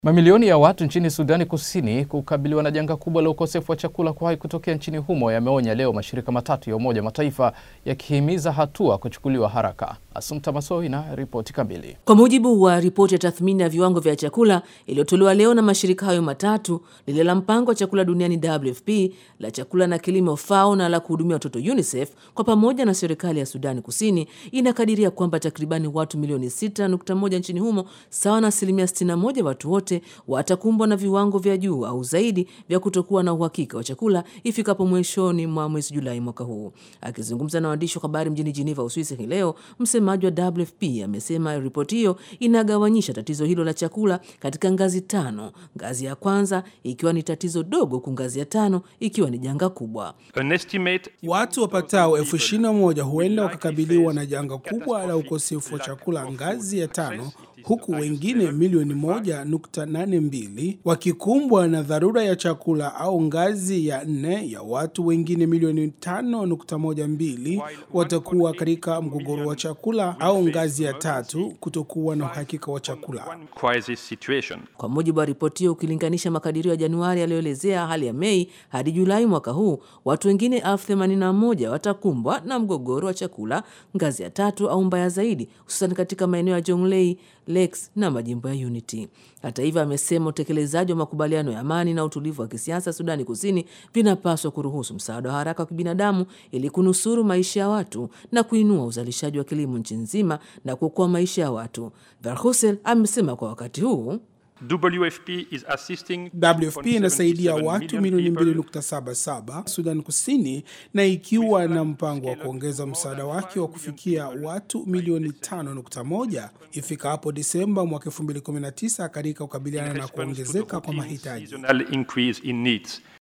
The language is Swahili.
Mamilioni ya watu nchini Sudani Kusini kukabiliwa na janga kubwa la ukosefu wa chakula kuwahi kutokea nchini humo yameonya leo mashirika matatu ya Umoja wa Mataifa yakihimiza hatua kuchukuliwa haraka. Asumta Masoi na ripoti kamili. Kwa mujibu wa ripoti ya tathmini ya viwango vya chakula iliyotolewa leo na mashirika hayo matatu, lile la mpango wa chakula duniani WFP, la chakula na kilimo FAO na la kuhudumia watoto UNICEF, kwa pamoja na serikali ya Sudani Kusini inakadiria kwamba takribani watu milioni 6.1 nchini humo, sawa na asilimia 61 watu wote watakumbwa na viwango vya juu au zaidi vya kutokuwa na uhakika wa chakula ifikapo mwishoni mwa mwezi Julai mwaka huu. Akizungumza na waandishi wa habari mjini Geneva, Uswisi hii leo, msemaji wa WFP amesema ripoti hiyo inagawanyisha tatizo hilo la chakula katika ngazi tano, ngazi ya kwanza ikiwa ni tatizo dogo, huku ngazi ya tano ikiwa ni janga kubwa. Watu wapatao elfu ishirini na moja huenda wakakabiliwa na janga kubwa la ukosefu wa chakula ngazi ya tano huku wengine milioni moja nukta nane mbili wakikumbwa na dharura ya chakula au ngazi ya nne ya watu wengine milioni tano nukta moja mbili watakuwa katika mgogoro wa chakula au ngazi ya tatu kutokuwa na uhakika wa chakula. Kwa mujibu wa ripoti hiyo, ukilinganisha makadirio ya Januari yaliyoelezea hali ya Mei hadi Julai mwaka huu, watu wengine elfu themanini na moja watakumbwa na mgogoro wa chakula ngazi ya tatu au mbaya zaidi, hususan katika maeneo ya Jonglei, Lakes na majimbo ya Unity. Hata hivyo, amesema utekelezaji wa makubaliano ya amani na utulivu wa kisiasa Sudani Kusini vinapaswa kuruhusu msaada wa haraka wa kibinadamu ili kunusuru maisha ya watu na kuinua uzalishaji wa kilimo nchi nzima na kuokoa maisha ya watu. Verhusel amesema kwa wakati huu WFP, is assisting WFP inasaidia watu milioni 2.77 Sudan Kusini na ikiwa na mpango wa kuongeza msaada wake wa kufikia watu milioni 5.1 ifikapo Disemba mwaka 2019 katika kukabiliana na kuongezeka kwa mahitaji. seasonal increase in needs.